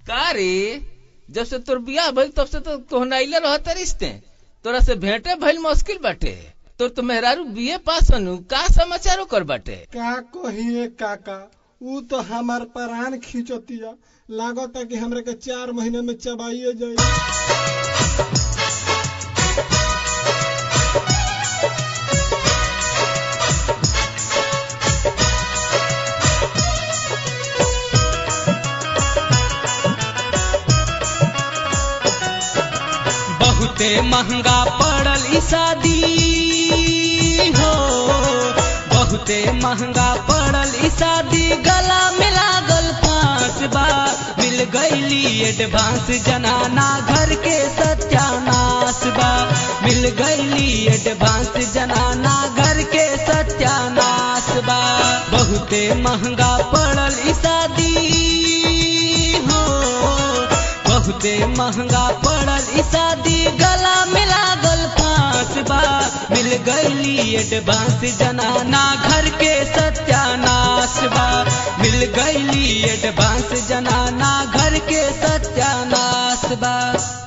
का रे जब से तोर बियाह भइल तब से तो कोहनाइले रहत रिश्ते तोरा से भेंटे भइल मुश्किल बाटे तोर तो मेहरारू बीए पास हनु का समाचार ओकर बाटे का कहिए काका ऊ तो हमार प्राण खींचतिया लागता कि हमरा के चार महीने में चबाइए जाई बहुते महंगा पड़ल ई शादी हो बहुते महंगा पड़ल ई शादी गला में लागल पांच बार मिल गईली एडवांस जनाना घर के सत्यानाश बा मिल गईली एडवांस जनाना घर के सत्यानाश बा बहुते महंगा पड़ल ई शादी हो बहुते महंगा पड़ल ई शादी गला में लागल पांच बार मिल गईली एडवांस जनाना घर के सत्यानाश बा मिल गईली एडवांस जनाना घर के सत्यानाश बा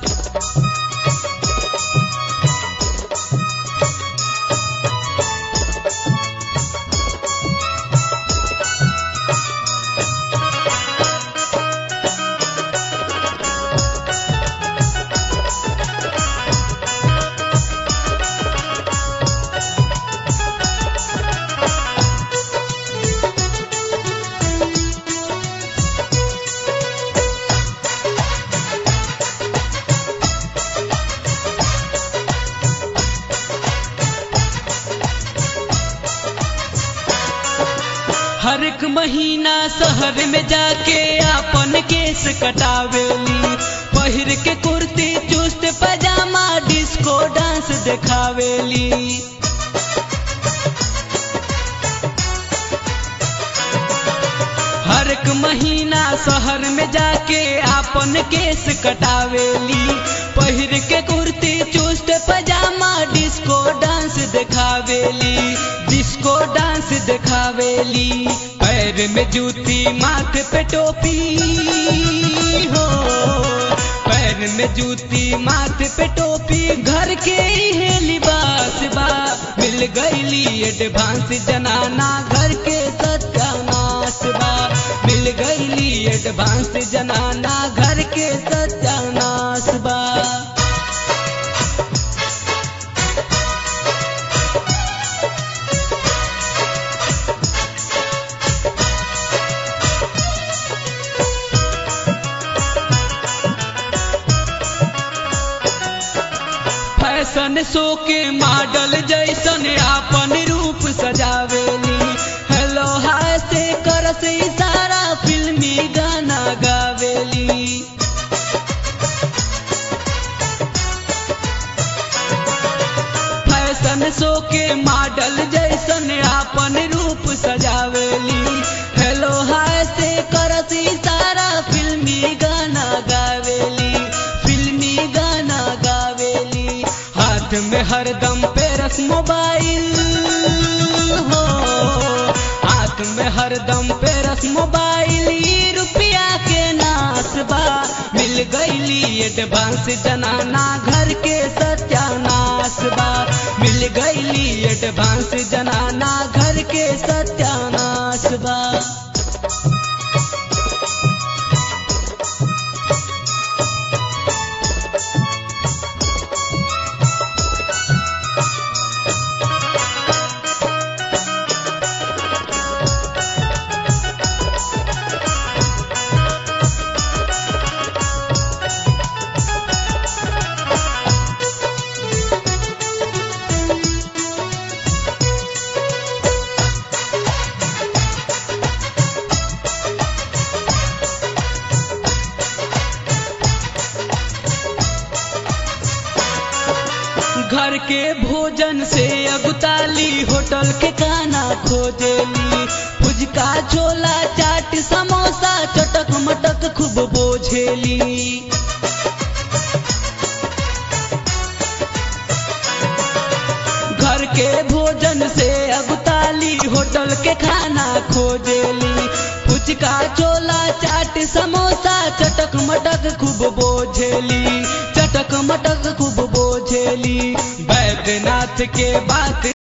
हर एक महीना शहर में जाके आपन केस कटावेली पहिर के कुर्ती चुस्त पजामा डिस्को डांस देखावेली हर एक महीना शहर में जाके आपन केस कटावेली पहिर के कुर्ती चुस्त पजामा डिस्को डांस देखावेली डिस्को डांस देखावेली पैर में जूती माथे पे टोपी हो पैर में जूती माथे पे टोपी घर के ही लिबास बा मिल गईली एडवांस जनाना घर के सत्यानाश बा मिल गईली एडवांस जनाना घर के सत्यानाश बा फैशन शो के मॉडल जैसन आपन रूप सजावेली हेलो हाय से करस इशारा फिल्मी गाना गावेली फैशन शो के मॉडल जैसन आपन रूप सजावेली हेलो हाय से करस इशारा फिल्मी गाना गावेली फिल्मी गाना गावेली हाथ में हरदम पेरस मोबाइल हो हाथ में हरदम पेरस मोबाइल ई रुपया के नाश बा मिल गईली एडवांस जनाना घर के सत्यानाश बा मिल गईली एडवांस जनाना घर के सत्यानाश बा घर के भोजन से अगुताली होटल के खाना खोजेली फुजका छोला चाट समोसा चटक मटक खूब बोझेली घर के भोजन से अगुताली होटल के खाना खोजेली कुछ फुचका छोला चाट समोसा चटक मटक खूब बोझेली चटक मटक खूब बोझेली बैद्यनाथ के बात